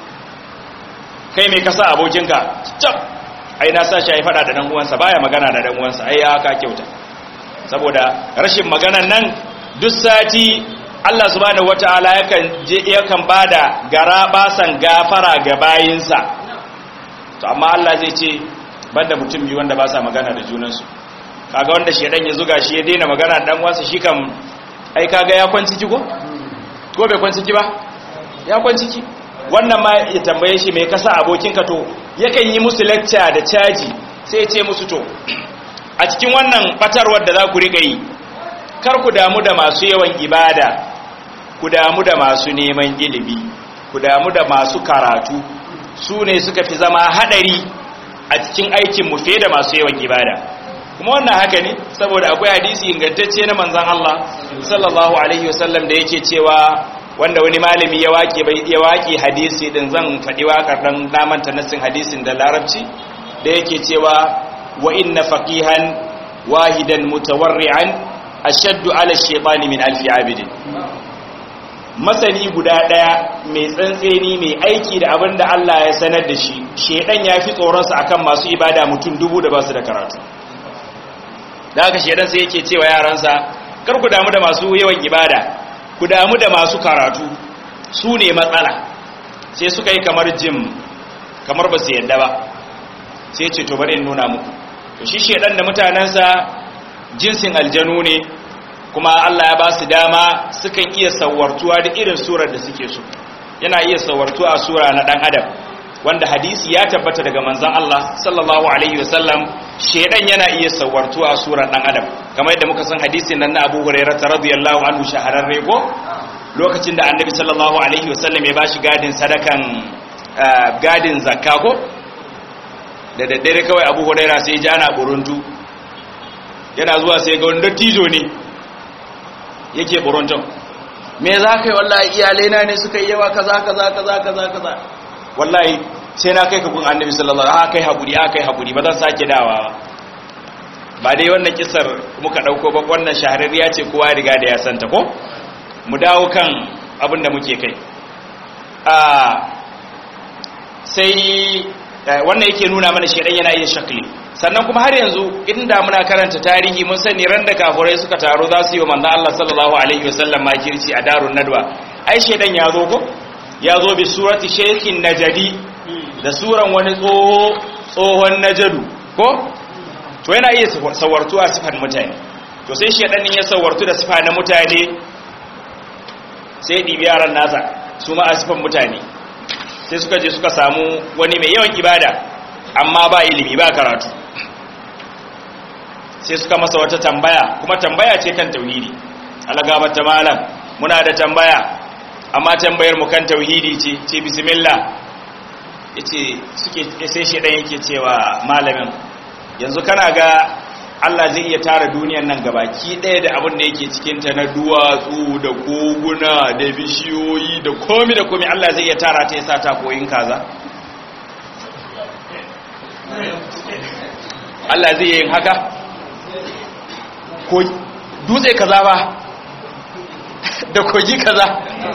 [SPEAKER 1] kai mai kasa abokinka cap ai na sa shi ya fada da dan uwansa baya magana da dan uwansa ai ya ka kyauta saboda rashin maganan nan duk sati Allah subhanahu wataala yakan je yakan bada gara basan gafara ga bayinsa to amma Allah zai ce banda mutum biyu wanda ba sa magana da junansu kaga wanda shedan ya zuga shi ya daina magana dan wasa shi kam ai kaga ya kwanci ki ko ko bai kwanci ki ba ya kwanci ki wannan ma ya tambaye shi me kasa abokinka to yakan yi musu lecture da caji sai ya ce musu to a cikin wannan batarwar da za ku riƙa yi kar ku damu da masu yawan ibada ku damu da masu neman ilimi ku damu da masu karatu su ne suka fi zama haɗari a cikin aikinmu fiye da masu yawan ibada kuma wannan haka ne saboda akwai hadisi ingantacce na manzan Allah sallallahu alaihi wasallam da yake cewa wanda wani malami ya waƙe ya waƙe hadisi din zan faɗi waƙar dan namanta nassin hadisin da larabci da yake cewa wa inna faqihan wahidan mutawarri'an ashaddu ala shaytani min alfi abidin masani guda daya mai tsantseni mai aiki da abin da Allah ya sanar da shi shedan ya fi tsoronsa akan masu ibada mutum dubu da ba su da karatu da haka shedan sai yake cewa yaransa kar ku damu da masu yawan ibada ku damu da masu karatu su ne matsala sai suka yi kamar jim kamar ba su yadda ba sai ce to bari in nuna muku to shi shedan da mutanensa jinsin aljanu ne kuma Allah ya ba su dama sukan iya sawartuwa da irin surar da suke so yana iya sawartuwa a sura na dan adam wanda hadisi ya tabbata daga manzon Allah sallallahu alaihi wasallam shedan yana iya sawartuwa a surar dan adam kamar yadda muka san hadisin nan na Abu Hurairah radiyallahu anhu shahararre ko lokacin da Annabi sallallahu alaihi wasallam ya bashi gadin sadakan gadin zakka ko da daddare kawai Abu Hurairah sai ya ji ana buruntu yana zuwa sai ga wanda tijo ne yake buronton me za ka yi wallahi iyalai na ne suka yi yawa kaza kaza kaza kaza kaza wallahi sai na kai ka gun annabi sallallahu alaihi wasallam kai hakuri a kai hakuri ba zan sake dawa ba dai wannan kisar muka dauko ba wannan shahararriya ce kowa riga da ya santa ko mu dawo kan abin da muke kai a sai wannan yake nuna mana shedan yana iya shakli sannan kuma har yanzu inda muna karanta tarihi mun sani ran da kafirai suka taro za su yi wa manzon Allah sallallahu alaihi wasallam makirci a darun nadwa ai shedan ya zo ko ya zo bi surati shaykhin najadi da suran wani tsoho tsohon najadu ko to yana iya sawartu a sifan mutane to sai shedan din ya sawartu da sifa na mutane sai dibi yaran nasa su ma a sifan mutane sai suka je suka samu wani mai yawan ibada amma ba ilimi ba karatu sai suka masa wata tambaya kuma tambaya ce kan tauhidi alagaba ta malam muna da tambaya amma tambayar mu kan tauhidi ce ce bismillah yace suke sai shedan yake cewa malamin yanzu kana ga Allah zai iya tara duniyar nan gabaki ɗaya da abin da yake cikin ta na duwatsu da koguna da bishiyoyi da komi da komi Allah zai iya tara ta yasa ta koyin kaza Allah zai yin haka ko dutse kaza ba da kogi kaza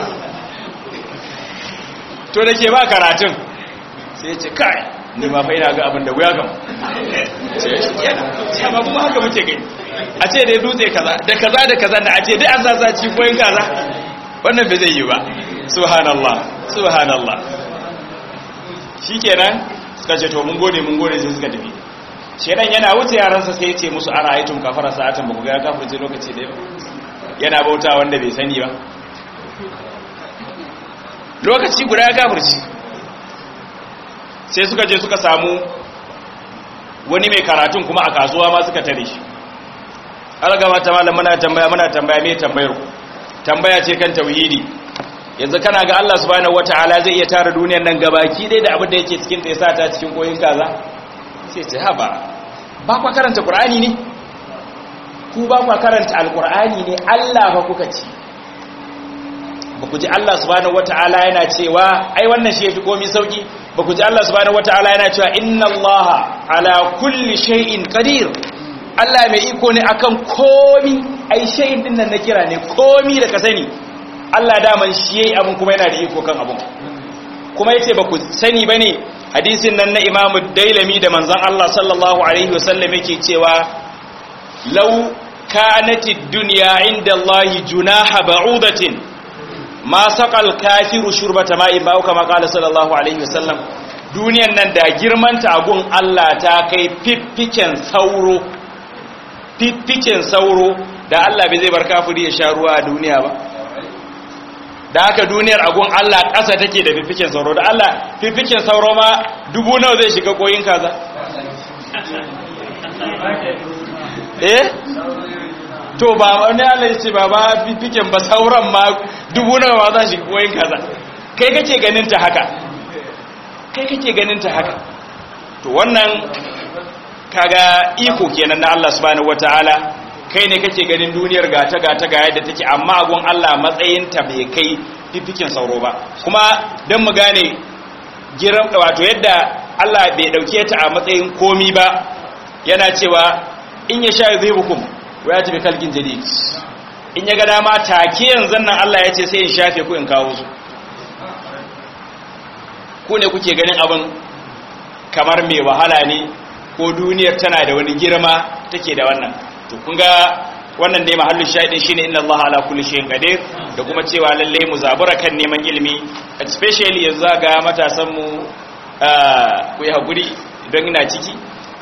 [SPEAKER 1] to da ke ba karatun sai ce kai ni ma fa ina ga abin da wuya gam sai ba kuma haka muke gani a ce dai dutse kaza da kaza da kaza da a ce dai an sasa ci koyin kaza wannan bai zai yi ba subhanallah subhanallah shikenan suka ce to mun gode mun gode sai suka tafi shedan yana wuce yaransa sai ya ce musu ana aitum kafara sa'atan ba ku ga kafirce lokaci da yana bauta wanda bai sani ba lokaci guda ya kafirci sai suka je suka samu wani mai karatun kuma a kasuwa ma suka tare shi algama ta malam muna tambaya muna tambaya me tambayar ku tambaya ce kan tauhidi yanzu kana ga Allah subhanahu wataala zai iya tara duniyar nan gabaki dai da abin da yake cikin ta ya sa ta cikin koyin kaza sai ce haba ba kwa karanta qur'ani ne ku ba kwa karanta alqur'ani ne Allah fa kuka ci ba ku ji Allah subhanahu wataala yana cewa ai wannan shi yafi komai sauki ba ku ji Allah subhanahu wataala yana cewa inna Allah ala kulli shay'in qadir Allah mai iko ne akan komi ai shay'in din nan na kira ne komi da ka sani Allah daman shi yayi abun kuma yana da iko kan abun kuma yace ba ku sani bane hadisin nan na Imam Dailami da manzon Allah sallallahu alaihi wasallam yake cewa law kanatid dunya inda Allah junaha ba'udatin ma saqal kafiru shurbata ma'in ba kama qala sallallahu alaihi wasallam duniyan nan da girmanta agun Allah ta kai fiffiken sauro fiffiken sauro da Allah bai zai bar kafiri ya sha ruwa a duniya ba da haka duniyar agun Allah ƙasa take da fiffiken sauro da Allah fiffiken sauro ma dubu nawa zai shiga koyin kaza eh to ba wani Allah ya ce ba ba fiffiken ba sauran ma dubu nawa ma za shiga koyin kaza kai kake ganin ta haka kai kake ganin ta haka to wannan kaga iko kenan na Allah subhanahu wataala kai ne kake ganin duniyar gata gata ga yadda take amma agun Allah matsayin ta bai kai fifikin sauro ba kuma dan mu gane giran wato yadda Allah bai dauke ta a matsayin komi ba yana cewa in ya sha yuzibukum wa yati bi kalkin jadid in ya ga dama take yanzu nan Allah ya ce sai in shafe ku in kawo su ku ne kuke ganin abin kamar mai wahala ne ko duniyar tana da wani girma take da wannan to kun ga wannan ne mahallin shahidin shine inna Allah ala kulli shay'in qadir da kuma cewa lalle mu zabura kan neman ilimi especially yanzu ga matasan mu ku yi hakuri don ina ciki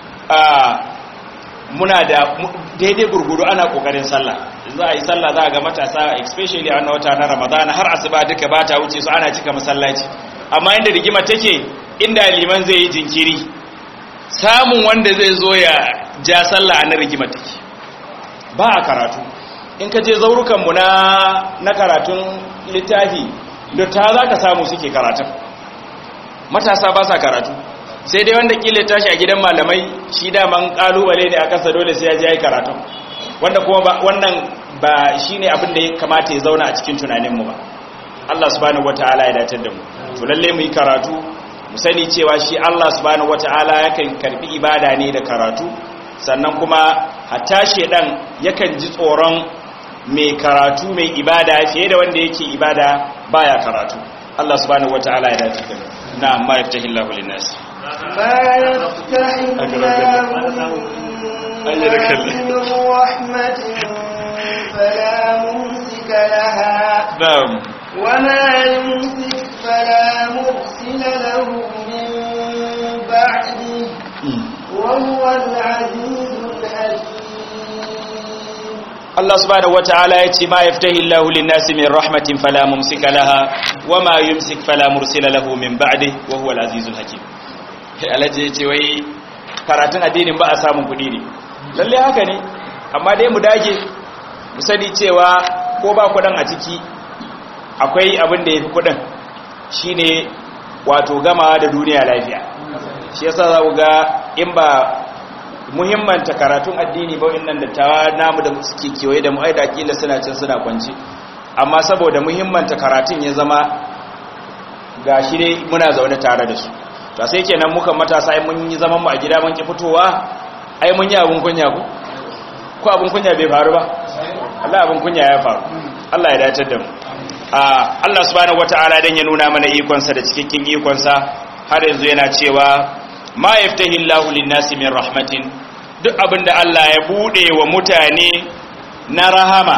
[SPEAKER 1] muna da daidai gurgudu ana kokarin sallah za a yi sallah za a ga matasa especially a wannan wata na ramadana har asuba duka ba ta wuce su ana cika masallaci amma inda rigima take inda liman zai yi jinkiri samun wanda zai zo ya ja sallah a na rigima take ba a karatu in ka je zaurukanmu na na karatun littafi da ta za ka samu suke karatun matasa ba sa karatu sai dai wanda kila tashi a gidan malamai shi daman kalubale ne a kasa dole sai ya je ya yi karatun wanda kuma wannan ba shi ne abin da ya kamata ya zauna a cikin tunaninmu ba Allah subhanahu wataala ya datar da mu to lalle mu yi karatu mu sani cewa shi Allah subhanahu wataala yakan karbi ibada ne da karatu sannan kuma hatta shedan yakan ji tsoron mai karatu mai ibada fiye da wanda yake ibada baya karatu Allah subhanahu wataala ya datar da mu na'am ma yaftahillahu lin-nas
[SPEAKER 3] ما يفتح الله من رحمة فلا ممسك لها
[SPEAKER 1] na'am
[SPEAKER 3] وما يمسك فلا مرسل له من بعده وهو العزيز الحكيم
[SPEAKER 1] Allah subhanahu wata'ala ya ce ma yaftahi Allahu lin-nasi min rahmatin fala mumsika laha wama yumsik fala mursila lahu min ba'dihi wa huwa al-azizul hakim sai alaje ya ce wai karatun addinin ba a samun kudi ne lalle haka ne amma dai mu dage mu sani cewa ko ba kudin a ciki akwai abin da yafi kudin shine wato gamawa da duniya lafiya shi yasa za ku ga in ba muhimmanta karatun addini ba wannan dattawa namu da suke kewaye da mu ai da kila suna cin suna kwanci amma saboda muhimmanta karatun ya zama gashi dai muna zaune tare da su to sai kenan muka matasa ai mun yi zaman mu a gida mun ki fitowa ai mun yi abun kunya ku ko abun kunya bai faru ba Allah abun kunya ya faru Allah ya dace da mu Allah subhanahu wataala dan ya nuna mana ikon sa da cikakken ikon sa har yanzu yana cewa ma yaftahi Allahu lin-nasi min rahmatin duk abinda Allah ya bude wa mutane na rahama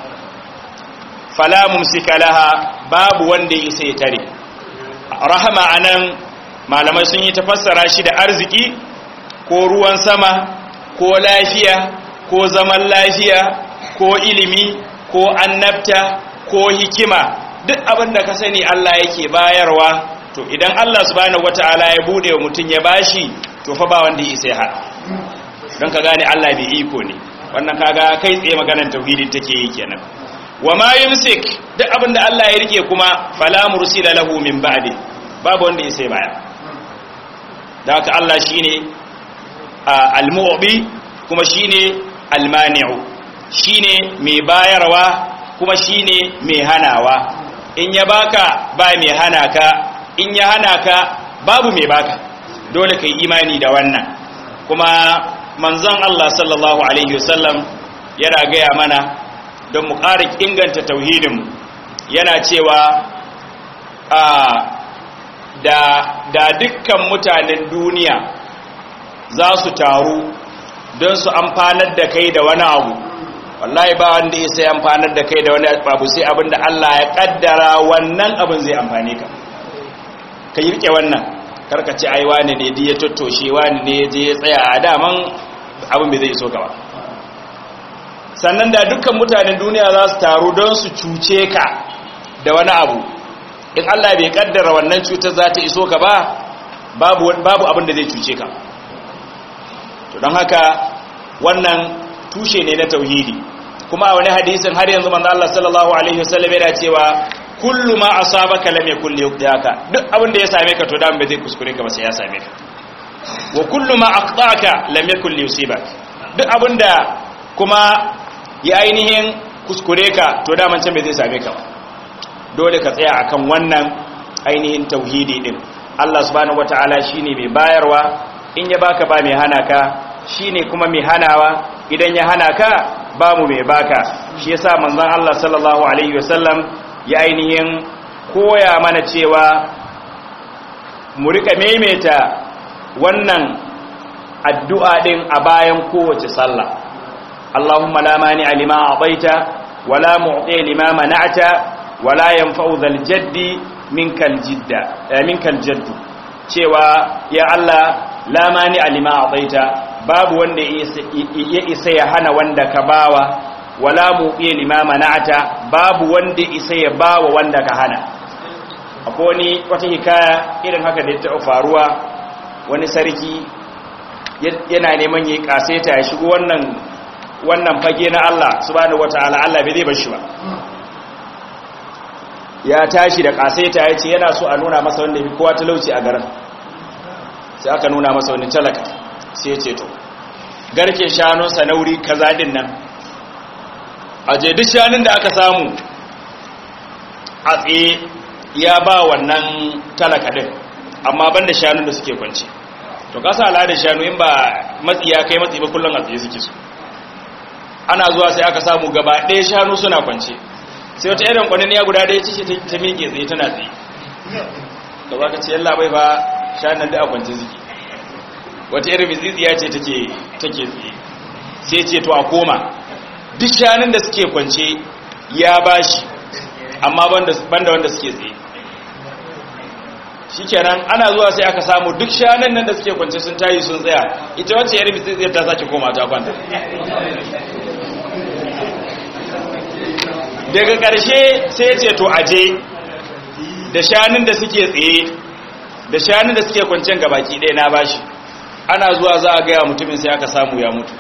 [SPEAKER 1] fala mumsika laha babu wanda ya isa ya tare rahama anan malamai sun yi tafassara shi da arziki ko ruwan sama ko lafiya ko zaman lafiya ko ilimi ko annabta ko hikima duk abinda ka sani Allah yake bayarwa to idan Allah subhanahu wataala ya bude wa mutum ya bashi to fa ba wanda ya sai har don ka gane Allah bai iko ne wannan kaga kai tsaye maganar tauhidin take yi kenan wa ma yumsik duk abinda Allah ya rike kuma fala mursila lahu min ba'di babu wanda ya sai baya da haka Allah shine al-mu'bi kuma shine al-mani'u shine mai bayarwa kuma shine mai hanawa in ya baka ba mai hana ka in ya hana ka babu mai baka dole kai imani da wannan kuma manzon Allah sallallahu alaihi wasallam yana gaya mana don mu ƙara inganta tauhidin yana cewa a da da dukkan mutanen duniya za su taru don su amfanar da kai da wani abu wallahi ba wanda ya sai amfanar da kai da wani abu sai abinda Allah ya kaddara wannan abin zai amfane ka ka yi rike wannan karka ce ai wani ne di ya tottoshe wani ne ya je ya tsaya a daman abin bai zai iso gaba sannan da dukkan mutanen duniya za su taru don su cuce ka da wani abu in Allah bai kaddara wannan cutar za ta iso ka ba babu babu abin da zai cuce ka to don haka wannan tushe ne na tauhidi kuma a wani hadisin har yanzu manzo Allah sallallahu alaihi wasallam yana cewa kullu ma asabaka lam yakul liyudaka duk abin da ya same ka to dan bai zai kuskure ka ba sai ya same ka wa kullu ma aqtaka lam yakul liyusibak duk abin da kuma ya ainihin kuskure ka to daman can bai zai same ka ba dole ka tsaya akan wannan ainihin tauhidi din Allah subhanahu wataala shine mai bayarwa in ya baka ba mai hana ka shine kuma mai hanawa idan ya hana ka babu mai baka shi yasa manzon Allah sallallahu alaihi wasallam ya ainihin koya mana cewa mu rika maimaita wannan addu'a din a bayan kowace sallah Allahumma la mani lima a'taita wala mu'ti lima mana'ta wala yanfa'u dhal jaddi minkal jidda eh, minkal jaddu cewa ya Allah la mani lima a'taita babu wanda ya isa ya hana wanda ka bawa wala mu'ti lima mana'ta babu wanda isa ya bawa wanda ka hana akwai wani wata hikaya irin haka da ta faruwa wani sarki yana neman yi kaseta ya shigo wannan wannan fage na Allah subhanahu wataala Allah bai zai bar shi ba ya tashi da kaseta ya ce yana so a nuna masa wanda bi kowa talauci a garin sai aka nuna masa wani talaka sai ya ce to garke shanunsa na wuri kaza din nan a je duk shanun da aka samu a tsaye ya ba wannan talaka din amma banda shanun da suke kwance to kasa al'adar shanu in ba matsi ya kai matsi ba kullum a tsaye suke su ana zuwa sai aka samu gaba ɗaya shanu suna kwance sai wata irin kwanin ya guda ɗaya ce ta miƙe tsaye tana tsaye da ba ka ce yalla bai ba shanun da a kwance suke wata irin mitsitsiya ce take tsaye sai ce to a koma duk shanun da suke kwance ya bashi amma banda wanda suke tsaye shikenan ana zuwa sai aka samu duk shanun nan da suke kwance sun tayi sun tsaya ita wacce yar mitsitsiyar ta sake koma ta kwanta daga ƙarshe sai ya ce to aje da shanun da suke tsaye da shanun da suke kwancen gabaki ɗaya na bashi ana zuwa za a gaya mutumin sai aka samu ya mutu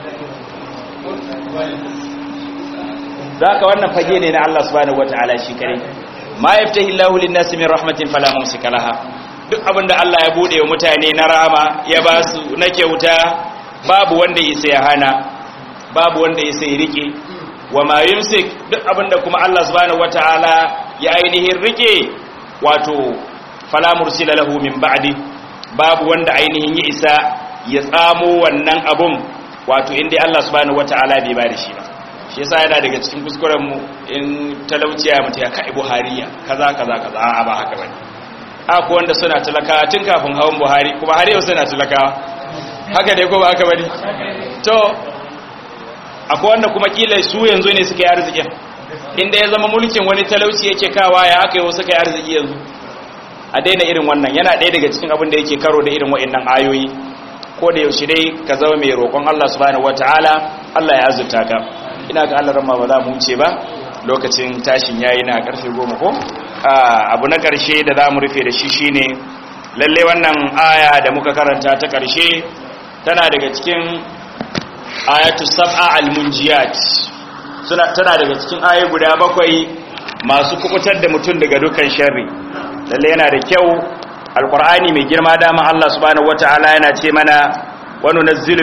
[SPEAKER 1] za ka wannan fage ne na Allah subhanahu wata'ala shi kare ma yaftahi Allahu lin-nasi min rahmatin fala mumsika laha duk abinda Allah ya bude wa mutane na rahama ya ba su na kyauta babu wanda yasa ya hana babu wanda yasa ya rike wa ma yumsik duk abinda kuma Allah subhanahu wata'ala ya ainihin rike wato fala mursila lahu min ba'di babu wanda ainihin ya isa ya tsamo wannan abun wato inda Allah subhanahu wata'ala bai ba da shi ba shi yasa yana daga cikin kuskuren mu in talauciya mutum ya kai buhariya kaza kaza kaza a ba haka bane ko wanda suna talakawa tun kafin hawan buhari kuma har yau suna talakawa haka dai ko ba haka bane to akwai wanda kuma kila su yanzu ne suka yi arzikin inda ya zama mulkin wani talauci yake kawa ya aka yi wasu kai arziki yanzu a daina irin wannan yana ɗaya daga cikin abin da yake karo da irin wa'annan ayoyi ko da yaushe dai ka zama mai roƙon Allah subhanahu wataala Allah ya azurta ka ina ga Allah ramma ba za mu wuce ba lokacin tashin yayi na karfe 10 ko abu na karshe da za mu rufe da shi shine lalle wannan aya da muka karanta ta karshe tana daga cikin ayatu sab'a almunjiyat suna tana daga cikin ayoyi guda bakwai masu kukutar da mutum daga dukkan sharri lalle yana da kyau alqur'ani mai girma dama Allah subhanahu wataala yana ce mana wa nunazzilu